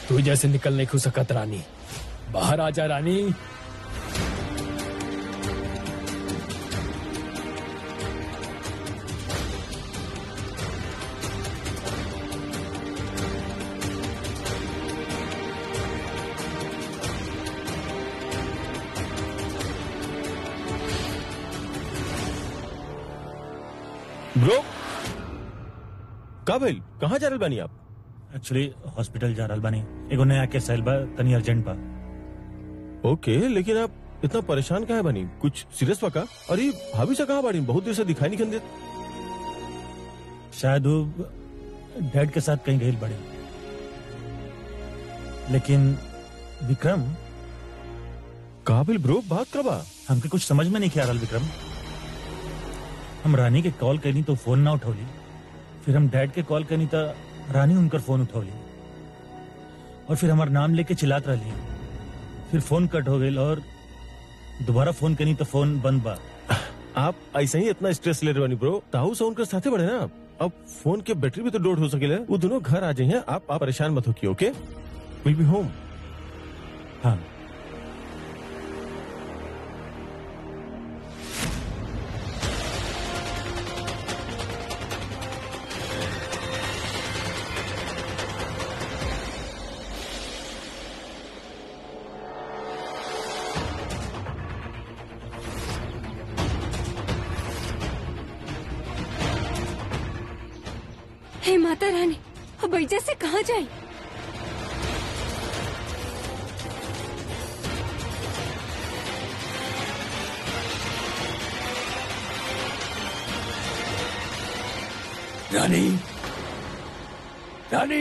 तू जैसे निकल नहीं खु सकत रानी बाहर आ जा रानी ब्रो का भइल कहाँ जा रहल बानी आप एक्चुअली हॉस्पिटल जा रहल बानी एगो नया केस आइल बा तनी अर्जेंट बा ओके लेकिन आप इतना परेशान काहे बानी कुछ सीरियस बा का अरे भाभी से कहाँ बाड़ी बहुत देर से दिखाई नहीं देत शायद वो डैड के साथ कहीं गई बड़े लेकिन विक्रम काबिल ब्रो बात करबा हमके कुछ समझ में नहीं आ रहा विक्रम हम रानी के कॉल करनी तो फोन ना उठौली फिर हम डैड के कॉल करनी तो रानी उनकर फोन उठौली और फिर हमार नाम लेके चिल्लात रही फिर फोन कट हो गई और दोबारा फोन करनी तो फोन बंद बा आप ऐसे ही इतना स्ट्रेस ले रहे बानी ब्रो ताऊ से उनके साथे बढ़े ना आप अब फोन के बैटरी भी तो लोड हो सकेला वो दोनों घर आ जाइए आप आप परेशान मत होकिए ओके विल बी होम हाँ हे माता रानी अब ऐजा से कहाँ जाए रानी रानी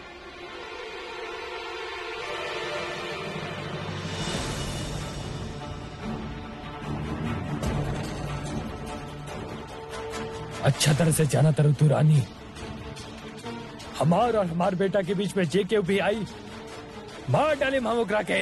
अच्छा तरह से जाना तरह तू रानी हमार और हमार बेटा के बीच में जे के भी आई मार डाले मामोकरा के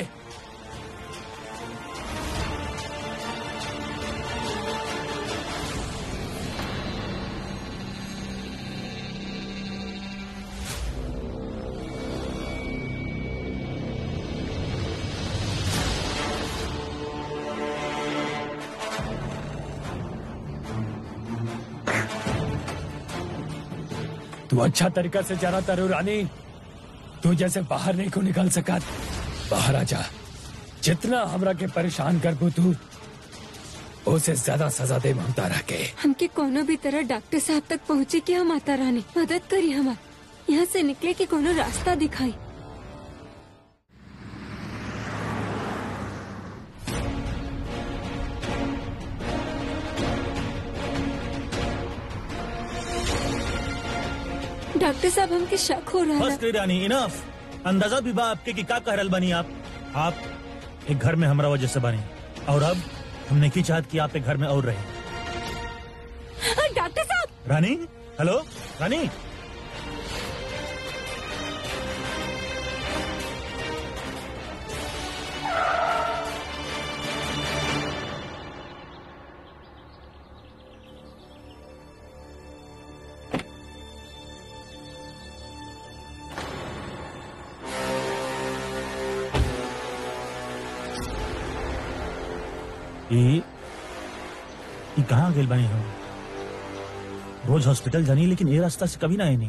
तू अच्छा तरीका से जाना तारू रानी तू जैसे बाहर नहीं को निकल सका बाहर आ जा जितना हमरा के परेशान कर तू उसे ज्यादा सजा दे ममता रह के हमके कोनो भी तरह डॉक्टर साहब तक पहुँचे कि हम माता रानी मदद करी हमार यहाँ से निकले के कोनो रास्ता दिखाई डॉक्टर साहब हमके शक हो रहा बस है करी रानी इनफ अंदाजा भी बा आपके कि का कह रहल बनी आप आप एक घर में हमरा वजह से बनी और अब हमने की चाहत कि आप एक घर में और रहे डॉक्टर साहब रानी हेलो रानी ये ये कहाँ गेल बनी हम रोज हॉस्पिटल जानी लेकिन ये रास्ता से कभी ना आई नहीं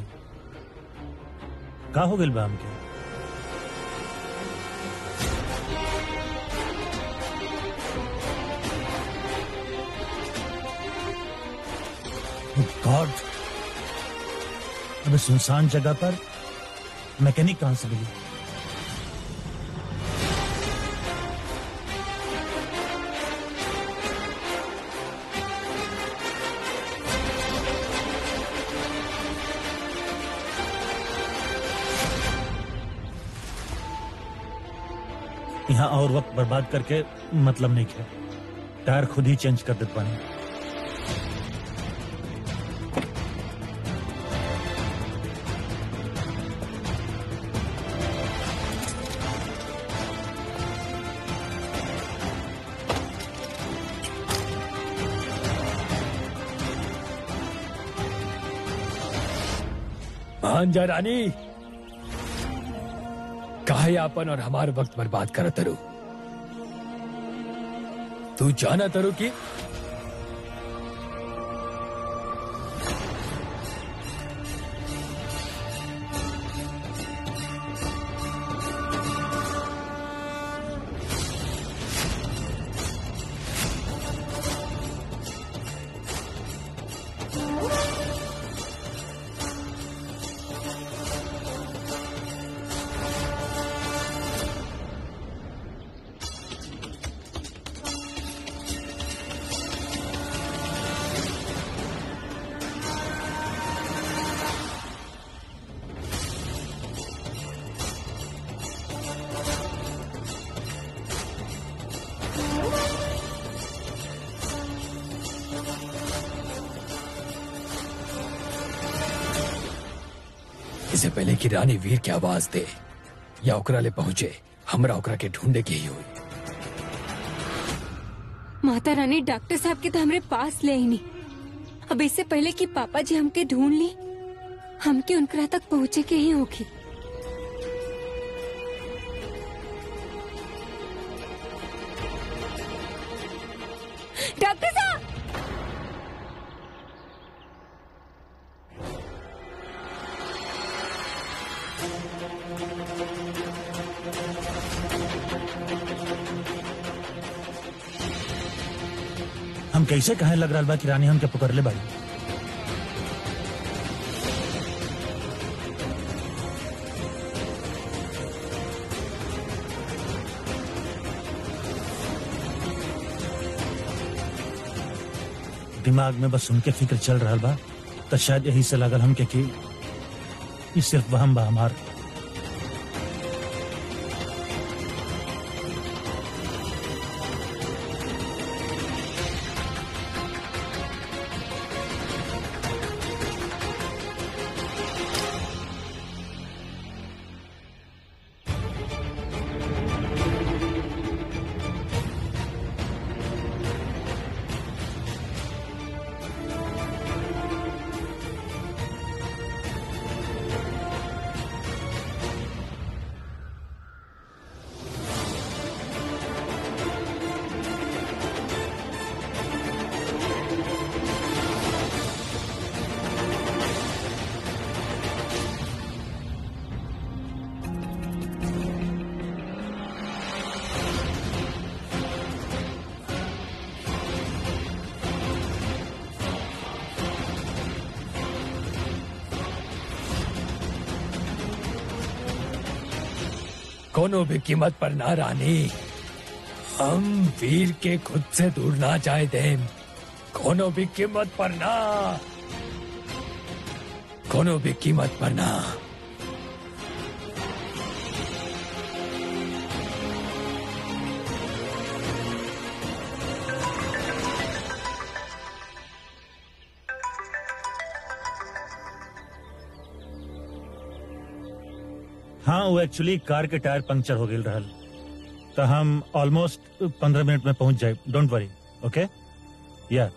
का हो गेल बा हमके गॉड अबे सुनसान जगह पर मैकेनिक कहां से मिली यहाँ और वक्त बर्बाद करके मतलब नहीं है टायर खुद ही चेंज कर देते पानी मान जा रानी काहे आपन और हमार वक्त बर्बाद कर तरु तू जाना तरु की इससे पहले कि रानी वीर की आवाज दे या ओकरा ले पहुंचे हमरा ओकरा के ढूंढे के ही हुई माता रानी डॉक्टर साहब के तो हमरे पास ले ही नहीं अब इससे पहले कि पापा जी हमके ढूंढ ली हमके उनकरा तक पहुँचे के ही होगी डॉक्टर साहब हम कैसे कहे लग रहा बा कि रानी हमके पकड़ ले बाड़ी दिमाग में बस उनके फिक्र चल रहा बा तो शायद यही से लगल हमके कि ई सिर्फ वहम बा हमार कोनो भी कीमत पर ना रानी हम वीर के खुद से दूर ना जाए दे कोनो भी कीमत पर ना कोनो भी कीमत पर ना हाँ वो एक्चुअली कार के टायर पंक्चर हो गए रहल तो हम ऑलमोस्ट पंद्रह मिनट में पहुंच जाए डोंट वरी ओके या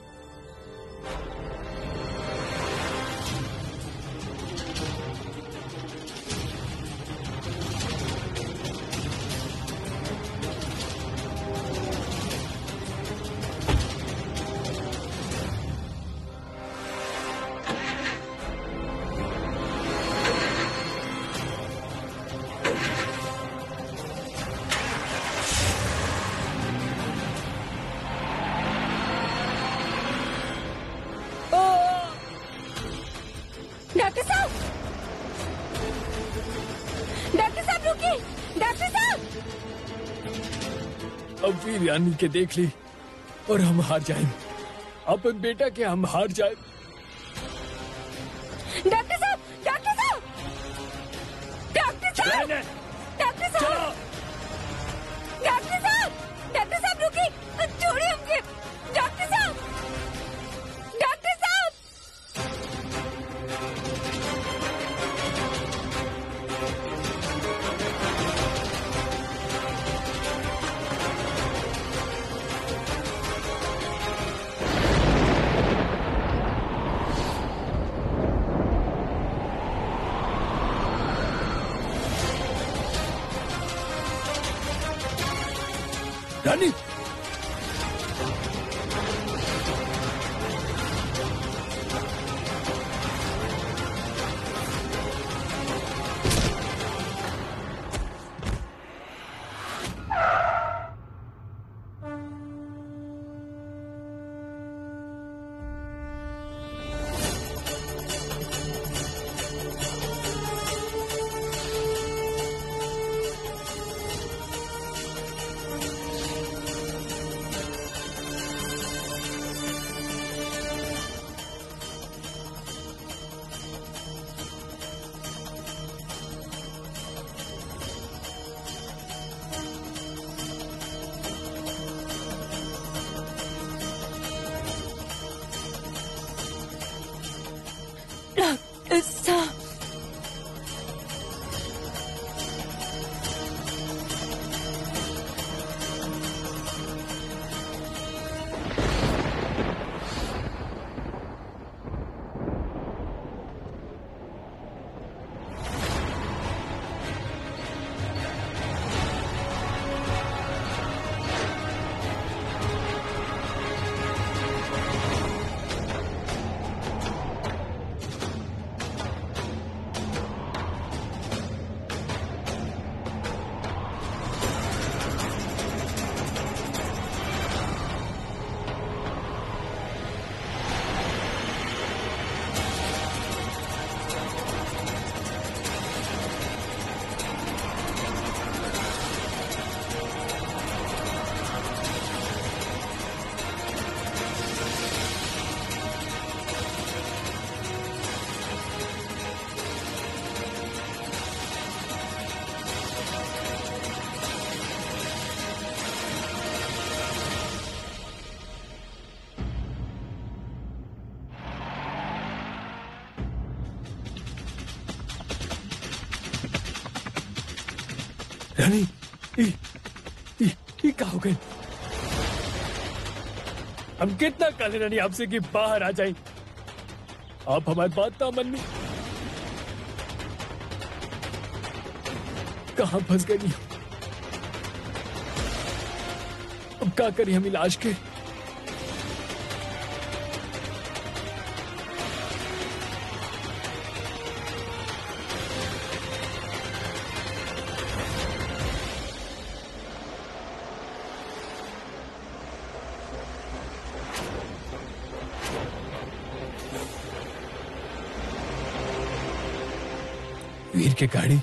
डॉक्टर साहब डॉक्टर साहब रुकिए डॉक्टर साहब अब वीर रानी के देख ली और हम हार जाए अपन बेटा के हम हार जाए डॉक्टर साहब डॉक्टर साहब डॉक्टर साहब रहने, डॉक्टर साहब चलो। डॉक्टर साहब डॉक्टर साहब रुकिए छोड़िए हमके डॉक्टर साहब डॉक्टर साहब रानी डॉक्टर साहब रानी ई, ई, ई का हो गए हम कितना काले रानी आपसे कि बाहर आ जाए आप हमारी बात ना मन में कहा फंस गई अब क्या करी हम इलाज के वीर के गाड़ी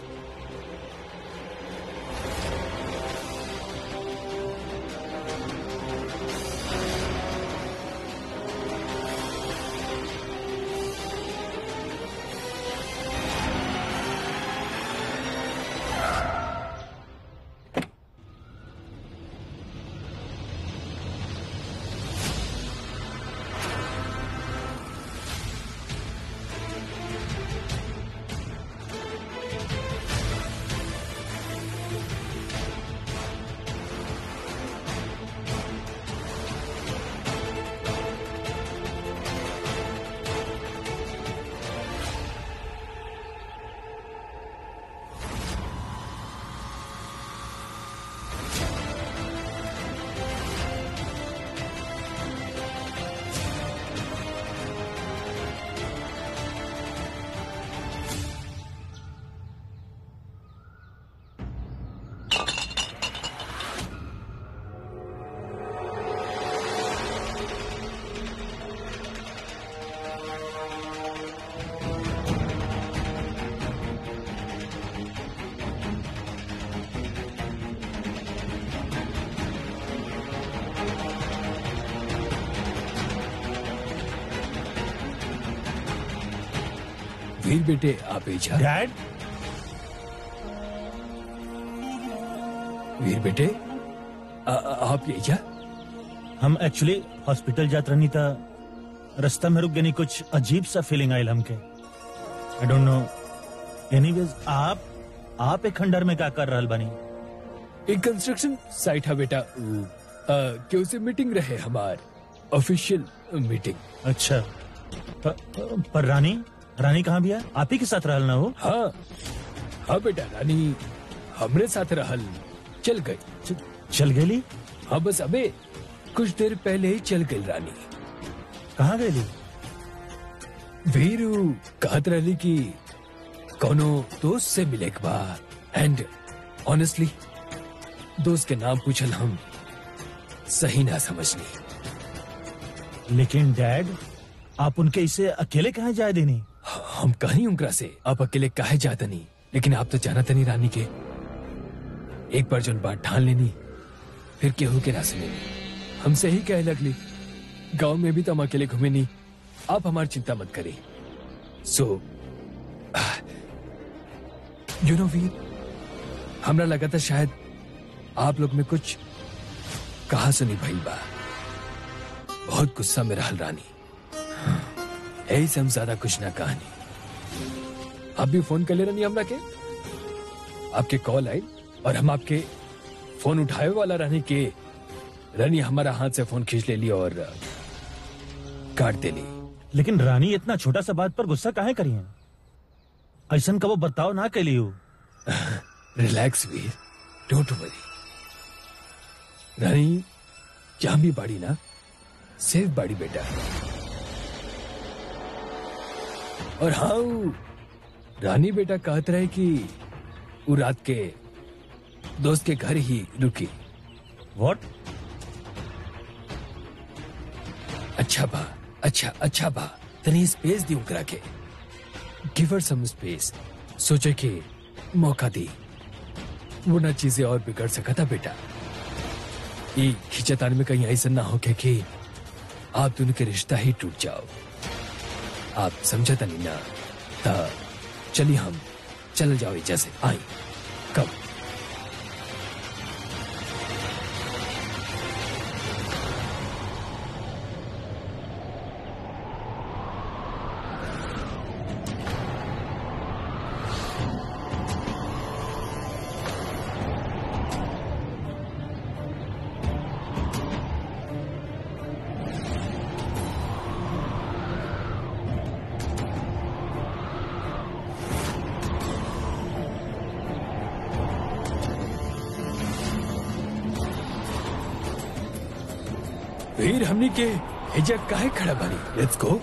वीर बेटे आप एजा डैड वीर बेटे आ, आ- आप एजा हम एक्चुअली हॉस्पिटल जात रहनी था रास्ता में रुक गनी कुछ अजीब सा फीलिंग आयल हमके आई डोंट नो एनीवेज आप आप एक खंडर में क्या कर रहल बानी एक कंस्ट्रक्शन साइट है बेटा आ, कि उसे मीटिंग रहे हमार ऑफिशियल मीटिंग अच्छा पर, पर रानी रानी कहाँ भी है आप ही के साथ रहल ना हो हाँ हाँ बेटा रानी हमरे साथ रहल चल गई च- चल गेली हाँ बस अबे कुछ देर पहले ही चल गई रानी कहाँ गई वीरू कहत रही कि कोनो दोस्त से मिले के बाद एंड ऑनेस्टली दोस्त के नाम पूछल हम सही ना समझनी लेकिन डैड आप उनके इसे अकेले कहाँ जाए देनी हम कहीं उनकरा से आप अकेले काहे जाता नहीं लेकिन आप तो जाना नहीं रानी के एक बार जोन बात ठान लेनी फिर केहू के ना सुने हमसे ही कहे लगली गांव में भी तो हम अकेले घूमे नहीं आप हमारी चिंता मत करें सो यू नो वीर हमरा लगा था शायद आप लोग में कुछ कहा सुनी भई बा बहुत गुस्सा में रहल रानी यही से हम ज्यादा कुछ ना कहानी आप भी फोन कर ले रही हमरा के आपके कॉल आई और हम आपके फोन उठाए वाला रहने के रनी हमारा हाथ से फोन खींच ले ली और काट दे ली लेकिन रानी इतना छोटा सा बात पर गुस्सा काहे करी है ऐसा कबो बर्ताव ना कैली हो रिलैक्स वीर डोंट वरी रानी जहां भी बाड़ी ना सेफ बाड़ी बेटा और हाँ उ रानी बेटा कहत रहे कि वो रात के दोस्त के घर ही रुकी व्हाट अच्छा बा अच्छा अच्छा बा तनी स्पेस दी उकरा के गिव हर सम स्पेस सोचे कि मौका दी वो ना चीजें और बिगड़ सका था बेटा ये खिंचतान में कहीं ऐसा ना हो के कि आप दोनों के रिश्ता ही टूट जाओ आप समझता नहीं ना ता चलिए हम चल जाओ जैसे आई कब वीर हमनी के हिजा काहे खड़ा बानी लेट्स गो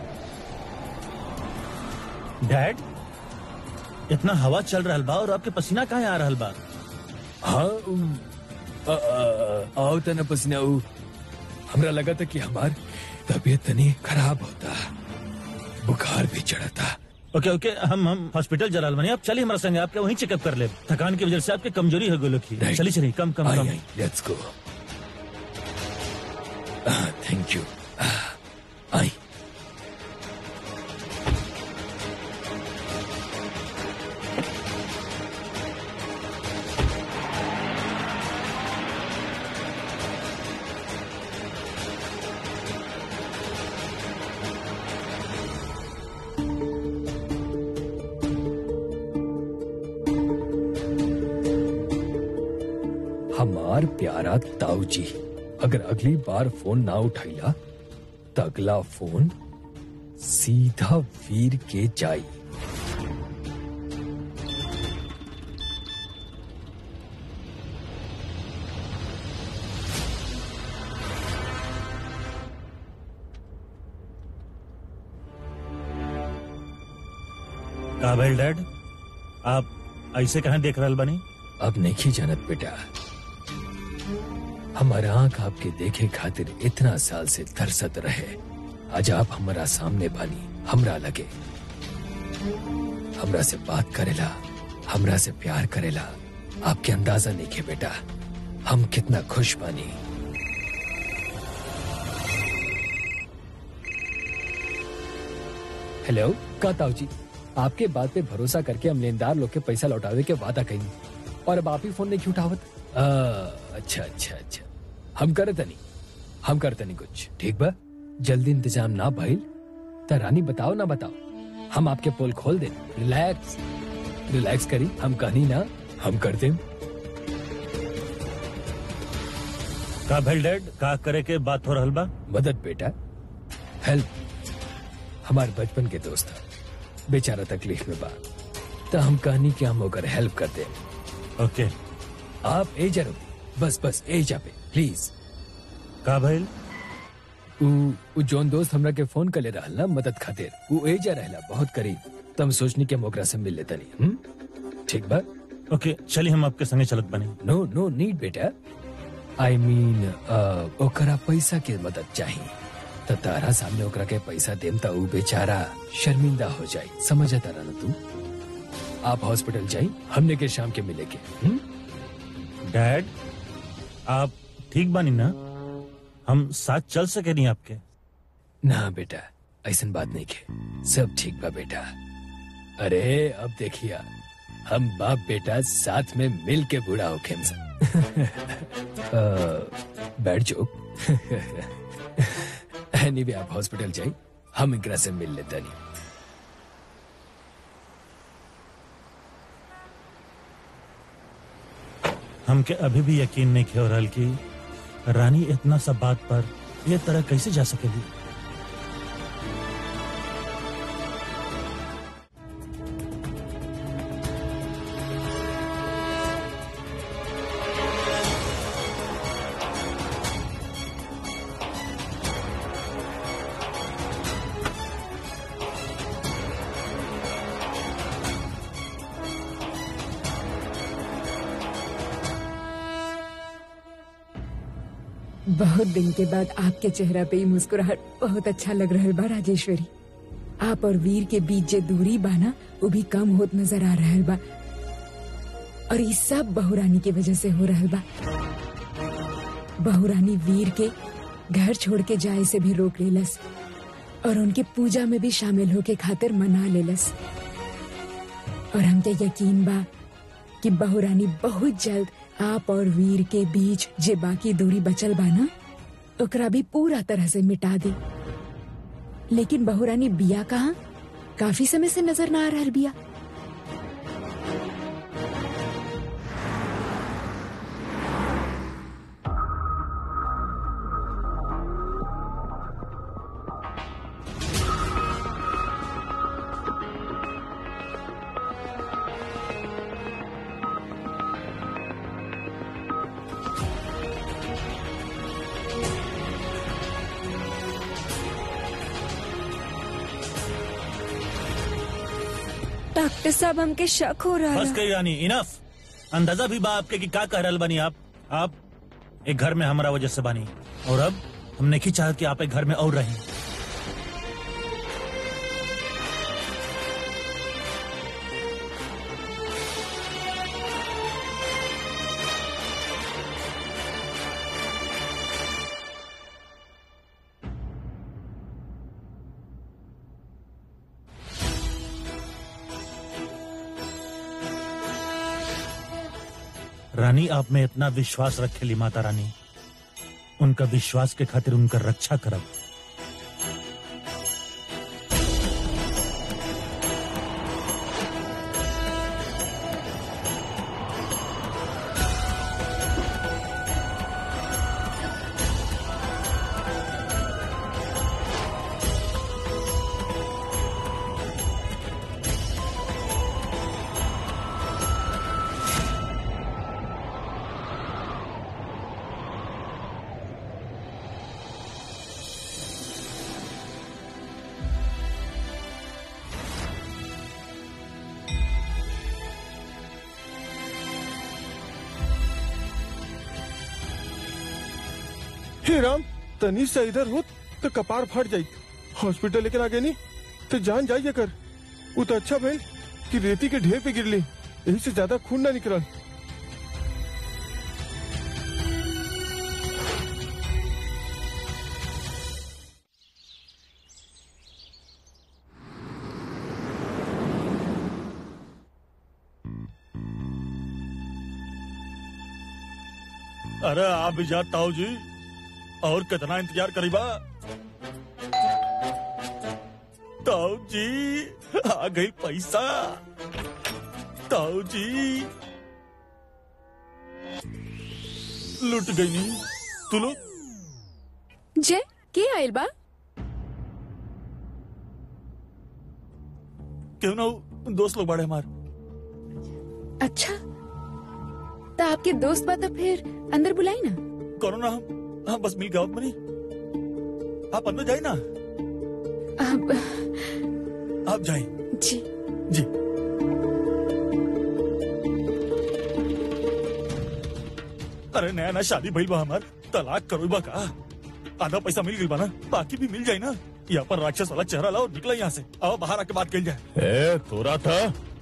डैड इतना हवा चल रहा बा और आपके पसीना कहाँ आ रहा बा हाँ उम, आ, आ, आओ तना पसीना उ हमरा लगा था कि हमार तबीयत तनी खराब होता बुखार भी चढ़ा था ओके ओके हम हम हॉस्पिटल जलाल बने आप चलिए हमारे संग आपके वहीं चेकअप कर ले थकान की वजह से आपकी कमजोरी हो गई की Right. चलिए चलिए come come I come I let's go thank you आई हमार प्यारा ताऊ जी अगर अगली बार फोन ना उठाइला तो अगला फोन सीधा वीर के जाई का भेल डैड आप ऐसे कहाँ देख रहा बनी अब नहीं जानत बेटा हमारा आंख आपके देखे खातिर इतना साल से तरसत रहे आज आप हमारा सामने बानी हमरा लगे हमरा से बात करेला हमरा से प्यार करेला आपके अंदाजा नहीं के बेटा हम कितना खुश बानी हेलो का ताऊ जी आपके बात पे भरोसा करके हम लेनदार लोग के पैसा लौटावे के वादा कही और अब आप ही फोन नहीं उठावत आ, अच्छा अच्छा अच्छा हम करे तनी हम करते नहीं कुछ ठीक बा जल्दी इंतजाम ना भइल त रानी बताओ ना बताओ हम आपके पोल खोल दे रिलैक्स रिलैक्स करी हम कहनी ना हम कर देम का भेल डैड का करे के बात हो रहल बा मदद बेटा हेल्प हमारे बचपन के दोस्त था बेचारा तकलीफ में बा तो हम कहनी कि हम होकर हेल्प कर दे ओके आप ए जरूर बस बस ए जा पे प्लीज का भइल उ उ जोन दोस्त हमरा के फोन कर ले रहल ना मदद खातिर उ एजा रहला बहुत करीब तम सोचनी के हम ओकरा से मिल लेता नहीं हम ठीक बा ओके चलिए हम आपके संगे चलत बने नो नो नीड बेटा आई मीन ओकरा पैसा के मदद चाहिए त तारा सामने ओकरा के पैसा देम त उ बेचारा शर्मिंदा हो जाई समझ तारा ना तू आप हॉस्पिटल जाई हमने के शाम के मिले के हुँ? डैड आप ठीक बानी ना हम साथ चल सके नहीं आपके ना बेटा ऐसन बात नहीं के सब ठीक बा बेटा अरे अब देखिया हम बाप बेटा साथ में मिल के बूढ़ा हो खेम बैठ जो एनीवे आप हॉस्पिटल जाई हम इकरा से मिल लेते नहीं हमके अभी भी यकीन नहीं हो रहा कि रानी इतना सब बात पर ये तरह कैसे जा सकेगी बहुत दिन के बाद आपके चेहरा पे ही मुस्कुराहट बहुत अच्छा लग रहा बा राजेश्वरी आप और वीर के बीच जे दूरी बा ना वो भी कम होत नजर आ रहा बा और ये सब बहुरानी की वजह से हो रहा बा बहुरानी वीर के घर छोड़ के जाए से भी रोक लेलस और उनके पूजा में भी शामिल होके खातिर मना लेलस और हमके यकीन बा कि बहुरानी बहुत जल्द आप और वीर के बीच जे बाकी दूरी बचल बा ना ओकरा भी पूरा तरह से मिटा दी लेकिन बहुरानी बिया कहाँ काफी समय से नजर ना आ रहा बिया डॉक्टर साहब हमके शक हो रहा बस है कही रानी इनफ अंदाजा भी बा आपके कि का कह रहल बनी आप आप एक घर में हमारा वजह से बनी और अब हम नहीं चाहत कि आप एक घर में और रहें रानी आप में इतना विश्वास रखेली माता रानी उनका विश्वास के खातिर उनका रक्षा करब हे राम तनी से इधर हो तो कपार फट जाई हॉस्पिटल लेकर आगे नहीं तो जान जाइए कर वो तो अच्छा भइल कि रेती के ढेर पे गिरली यही से ज्यादा खून ना निकलल अरे आप भी जात ताऊ जी और कितना इंतजार करीबा ताऊ जी आ गई पैसा ताऊ जी लुट गई नहीं तू लोग जय के आयल बा क्यों ना दोस्त लोग बड़े हमारे अच्छा तो आपके दोस्त बा तो फिर अंदर बुलाई ना करो ना हम हाँ बस मिल गया मनी आप अंदर जाए ना अब आप जाए जी जी अरे नया नया शादी भइल बा हमार तलाक करो बा का आधा पैसा मिल गई बा ना बाकी भी मिल जाए ना यहाँ पर राक्षस वाला चेहरा लाओ निकला यहाँ से आओ बाहर आके बात कल जाए ए तोरा था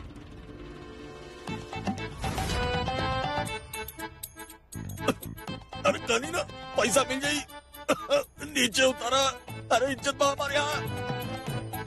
अरे कहीं ना पैसा मिल जाई नीचे उतारा अरे इज्जत बा हमारे यहाँ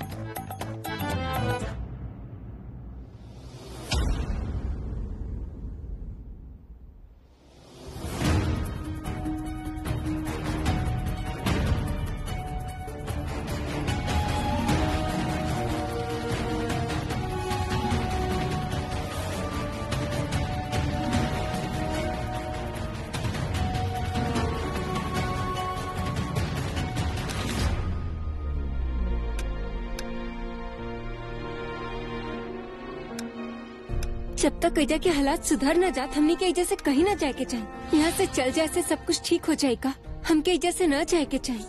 जब तक एजा के हालात सुधर न जात हमने के एजा से कहीं न जाए के चाहिए यहाँ से चल जाए से सब कुछ ठीक हो जाएगा हमके एजा से न जाए के चाहिए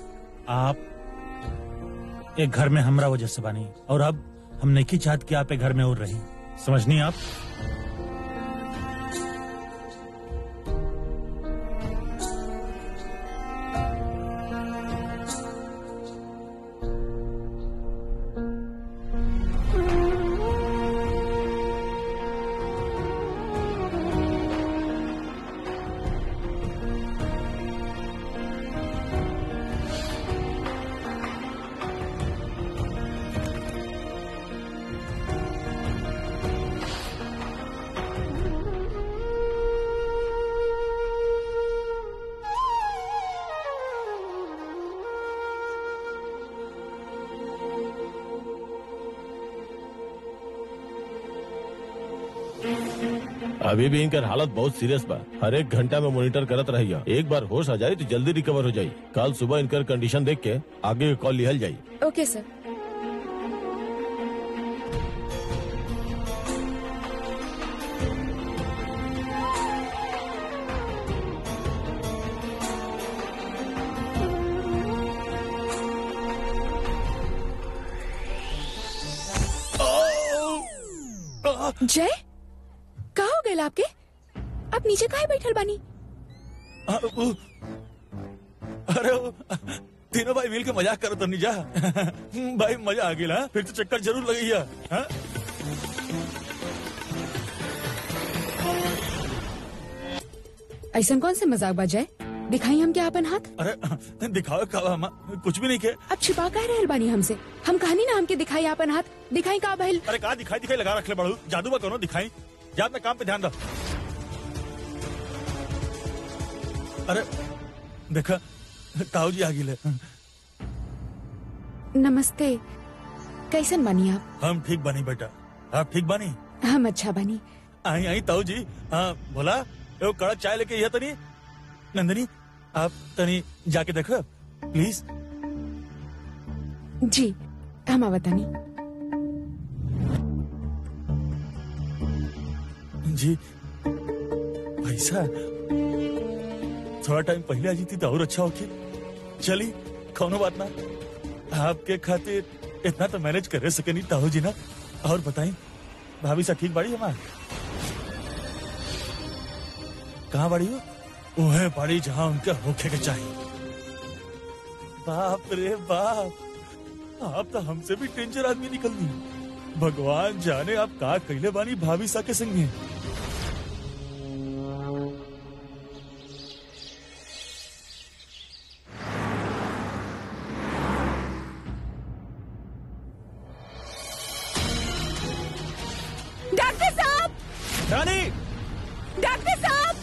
आप एक घर में हमरा वजह से बनी और अब हम नहीं की चाहत कि आप एक घर में और रही समझनी आप अभी भी इनकर हालत बहुत सीरियस बा हर एक घंटा में मॉनिटर करत रहिए एक बार होश आ जाए तो जल्दी रिकवर हो जाई कल सुबह इनकर कंडीशन देख के आगे के कॉल लिहल जाई ओके सर जय का हो गए आपके आप नीचे काहे बैठल बानी आ, उ, अरे उ, तीनों भाई मिल के मजाक करो तो नहीं जा भाई मजा आ गया फिर तो चक्कर जरूर लगी है हाँ? ऐसा कौन से मजाक बा जय दिखाई हम क्या अपन हाथ अरे दिखाओ का हम कुछ भी नहीं के अब छिपा कह रहल बानी हमसे हम कहानी ना हमके दिखाई अपन हाथ दिखाई का भइल अरे कहा दिखाई दिखाई लगा रख ले बड़ू जादू बा करो दिखाई जा अपने काम पे ध्यान दो अरे देखा ताऊ जी आ गिले नमस्ते कैसन बानी आप हम ठीक बनी बेटा आप ठीक बनी हम अच्छा बानी आई आई ताऊ जी हाँ बोला एगो कड़क चाय लेके यह तनी नंदनी आप तनी जाके देखो प्लीज जी हम आवतानी जी पैसा थोड़ा टाइम पहले आ जीती तो और अच्छा होके चली कौनो बात ना आपके खातिर इतना तो मैनेज कर सके नहीं ताऊ जी ना और बताई भाभी सा ठीक बाड़ी हमार कहाँ बाड़ी हो वो है बाड़ी जहाँ उनके होखे के चाहिए बाप रे बाप आप तो हमसे भी डेंजर आदमी निकलनी भगवान जाने आप का कैले बानी भाभी सा के संगे डॉक्टर साहब रानी डॉक्टर साहब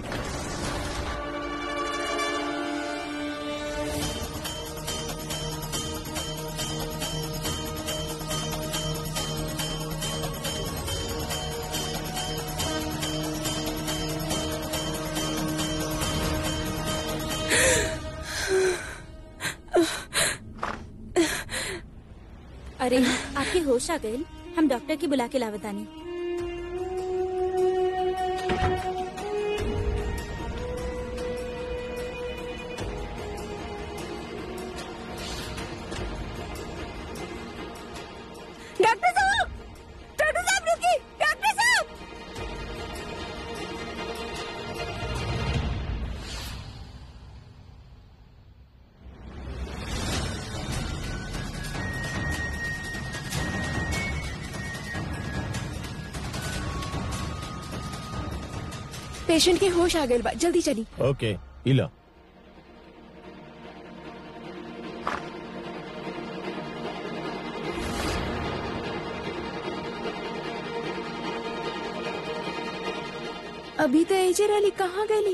अरे आपके होश आ गए हम डॉक्टर की बुला के लावतानी पेशेंट के होश आ गए बा जल्दी चली ओके इला अभी तो एजे रही कहाँ गली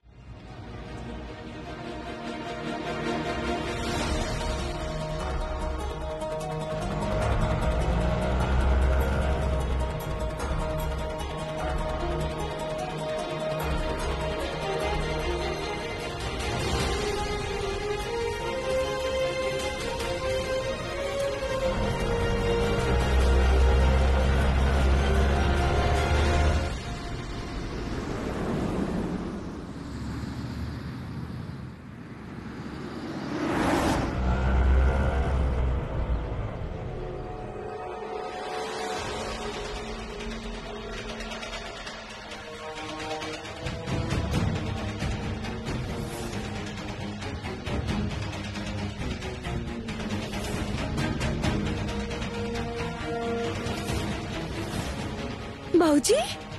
बाबूजी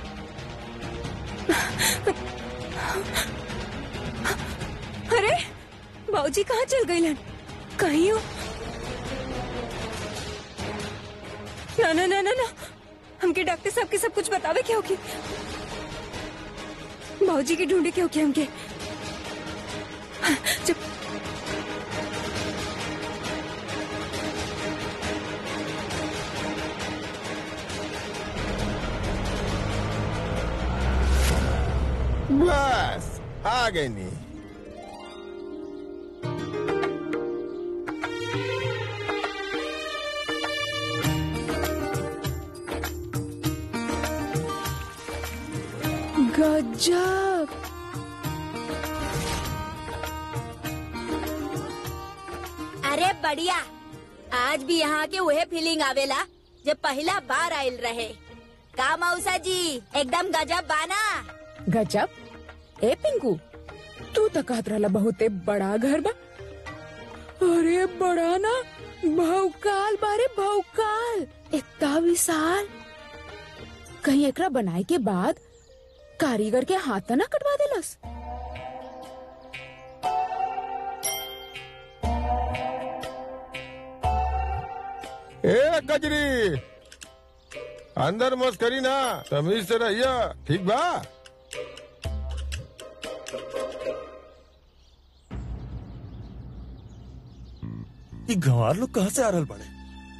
अरे बाबूजी कहाँ चल गए लन कहीं हो ना ना ना ना ना हमके डॉक्टर साहब के सब कुछ बतावे क्या होगी बाबूजी की ढूंढे क्या होगी हमके जब बस आ गए नी गजब अरे बढ़िया आज भी यहाँ के वही फीलिंग आवेला जब पहला बार आयल रहे का मौसा जी एकदम गजब बाना गजब ए पिंकू तू तो कहत रहला बहुते बड़ा घर बा अरे बड़ा ना भौकाल बारे भौकाल इतना विशाल कहीं एकरा बनाए के बाद कारीगर के हाथ तो ना कटवा देलस ए कजरी अंदर मत करी ना तमीज से रहिया ठीक बा ये गंवार लोग कहाँ से आ रहल बड़े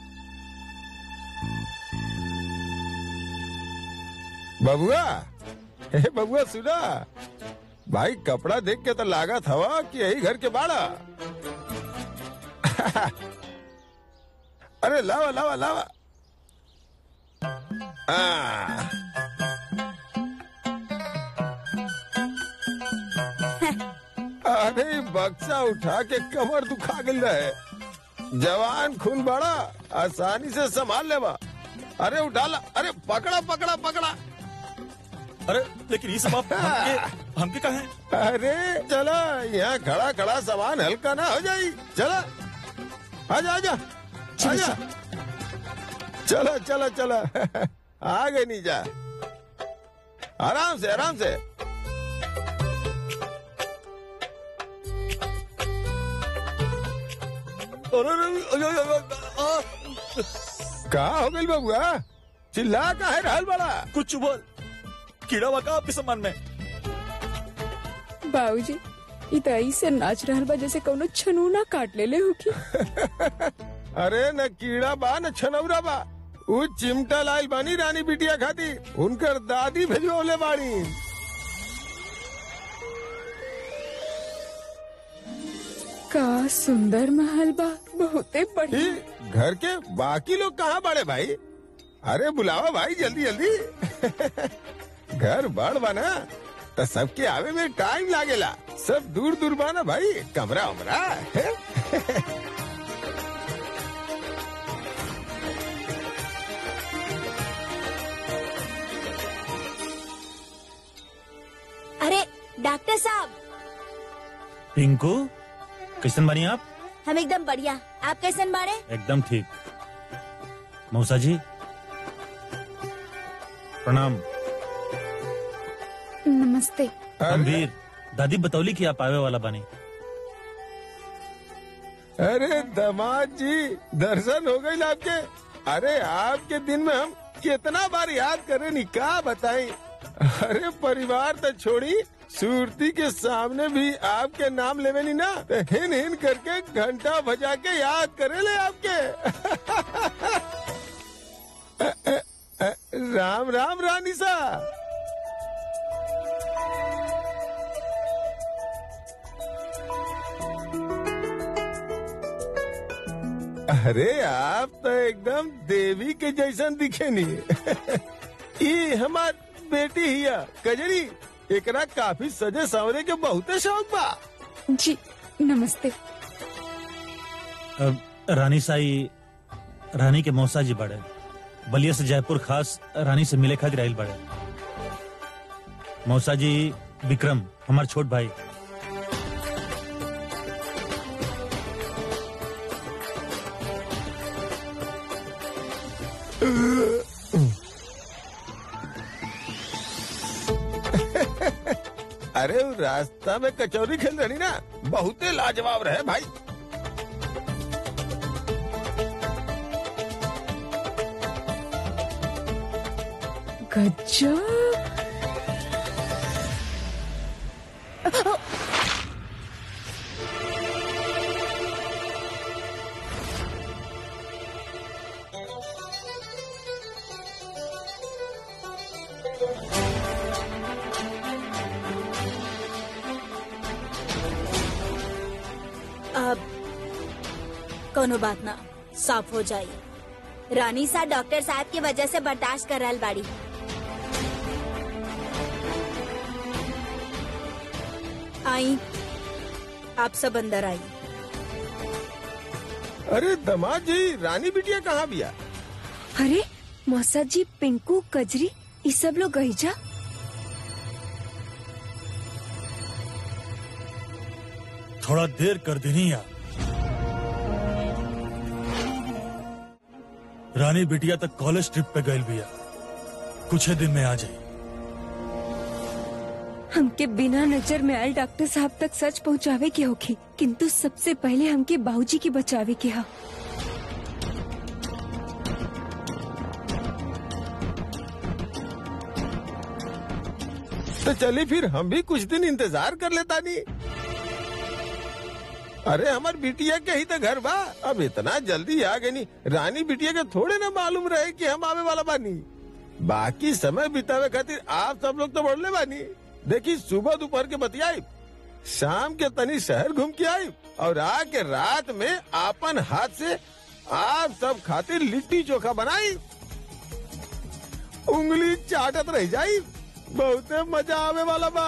बबुआ ए बबुआ सुना भाई कपड़ा देख के तो लागत हवा कि यही घर के बाड़ा अरे लावा लावा लावा आ, अरे बक्सा उठा के कमर दुखा गल रहे जवान खून बड़ा आसानी से संभाल लेवा अरे उठा ला अरे पकड़ा पकड़ा पकड़ा अरे लेकिन ये सब आप हमके हमके कहा है अरे चला यहाँ खड़ा खड़ा सामान हल्का ना हो जाई चला आजा आजा आजा चला चला चला आ गए नहीं जा आराम से आराम से अरे अरे, अरे, अरे, अरे, आ, कहा हो गई बबुआ चिल्ला का है रहल बड़ा कुछ बोल कीड़ा वाका आपके सामान में बाबूजी ई तो ऐसे नाच रहल बा जैसे कौनो छनूना काट ले ले होकी अरे न कीड़ा बा न छनौरा बा उ चिमटा लाइल बानी रानी बिटिया खाती उनकर दादी भेजवले बाड़ी का सुंदर महल बा बहुते ई, बढ़िया घर के बाकी लोग कहाँ बड़े भाई अरे बुलावा भाई जल्दी जल्दी घर बड़ बना तो सबके आवे में टाइम लागेला सब दूर दूर बाना भाई कमरा उमरा है? अरे डॉक्टर साहब पिंकू कैसन बनी आप हम एकदम बढ़िया आप कैसन बाड़े एकदम ठीक मौसा जी प्रणाम नमस्ते गंभीर दादी बतौली कि आप आवे वाला बानी अरे दामाद जी दर्शन हो गई आपके अरे आपके दिन में हम कितना बार याद करे नी का बताई अरे परिवार तो छोड़ी सूरती के सामने भी आपके नाम लेवे नी ना तो हिन हिन करके घंटा बजा के याद करे ले आपके अ, अ, अ, राम राम रानी सा अरे आप तो एकदम देवी के जैसन दिखे नी ये हमार बेटी हिया कजरी एकरा काफी सजे सवरे के बहुते शौक बा जी नमस्ते अब रानी साई रानी के मौसा जी बड़े बलिया से जयपुर खास रानी से मिले खातिर आइल बड़े मौसा जी विक्रम हमार छोट भाई अरे वो रास्ता में कचौरी खेल रही ना बहुते लाजवाब रहे भाई गजब अब कोनो बात ना साफ हो जाई रानी सा डॉक्टर साहब की वजह से बर्दाश्त कर रहल बाड़ी आई आप सब अंदर आई अरे दामाद जी रानी बिटिया कहाँ बिया अरे मौसा जी पिंकू कजरी ये सब लोग गई जा थोड़ा देर कर देनी यार रानी बिटिया तक कॉलेज ट्रिप पे गई बिया कुछ ही दिन में आ जाए हमके बिना नजर में आयल डॉक्टर साहब तक सच पहुंचावे के होगी किंतु सबसे पहले हमके बाबूजी की बचावे के हा तो चली फिर हम भी कुछ दिन इंतजार कर लेता नहीं अरे हमार बिटिया के ही तो घर बा अब इतना जल्दी आ गई नी रानी बिटिया के थोड़े ना मालूम रहे कि हम आवे वाला बानी बाकी समय बितावे खातिर आप सब लोग तो बढ़ले बानी देखी सुबह दोपहर के बतियाई शाम के तनी शहर घूम के आई और आके रात में आपन हाथ से आप सब खातिर लिट्टी चोखा बनाई उंगली चाटत रह जाई बहुते मजा आवे वाला बा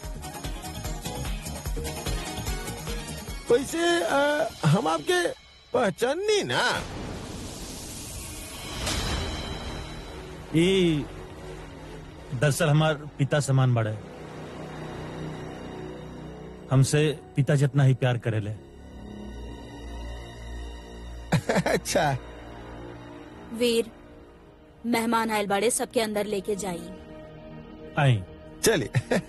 वैसे अ, हम आपके पहचानी ना ये दरअसल हमार पिता समान बड़े हमसे पिता जितना ही प्यार करेले अच्छा वीर मेहमान आयल बाड़े सबके अंदर लेके जाई आई चलिए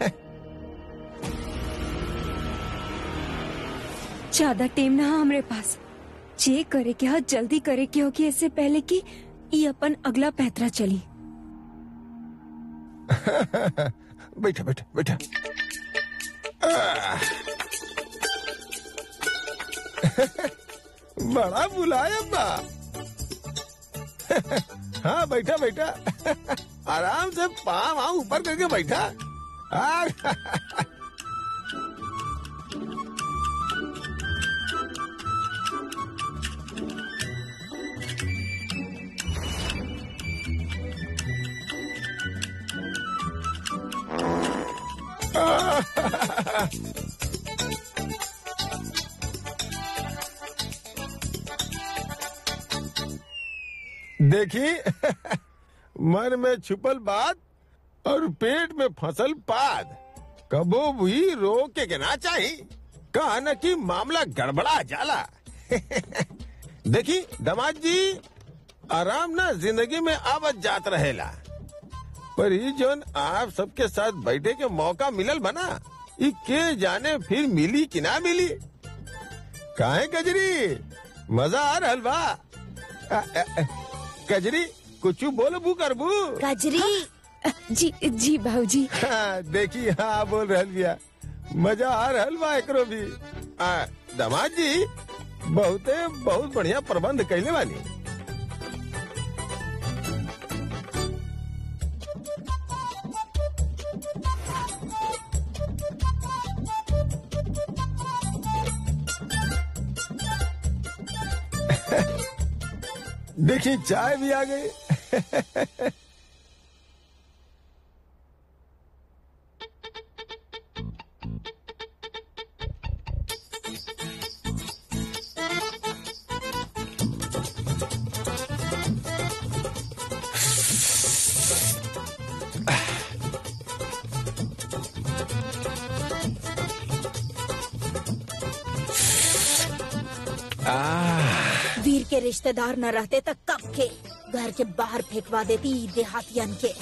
ज्यादा टाइम ना हा हमरे पास जे करे के हा जल्दी करे के होगी इससे पहले कि ये अपन अगला पैतरा चली बैठा बैठा बैठा आह। बड़ा बुलाया बा हाँ बैठा बैठा आराम से पाँव वहाँ ऊपर करके बैठा आ, देखी मन में छुपल बात और पेट में फसल पाद कबो भी रोक के ना चाही कहा न कि मामला गड़बड़ा जाला देखी दमाद जी आराम ना जिंदगी में आवत जात रहेला पर ई जोन आप सबके साथ बैठे के मौका मिलल बना ई के जाने फिर मिली कि ना मिली काहे कजरी मजा आ रहल बा आ, आ, आ, कजरी कुछ बोलबू करबू कजरी जी जी भाऊजी हाँ, देखी हाँ बोल रहल बिया मजा आ रहल बा एकरो भी आ, दामाद जी बहुते बहुत बढ़िया प्रबंध कैले बानी देखी चाय भी आ गई वीर के रिश्तेदार न रहते तो कब के घर के बाहर फेंकवा देती ई देहातियन के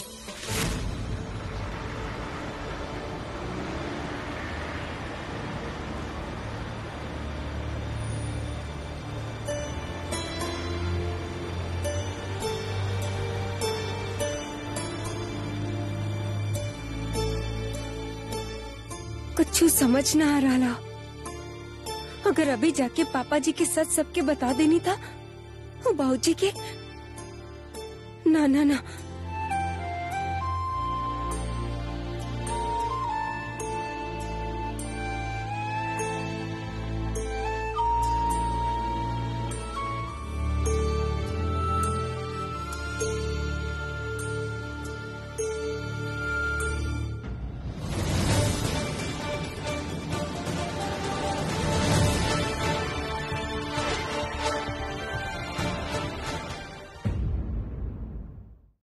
कुछ समझ ना आ रहा अगर अभी जाके पापा जी के सच सबके बता देनी था बाबूजी के ना ना ना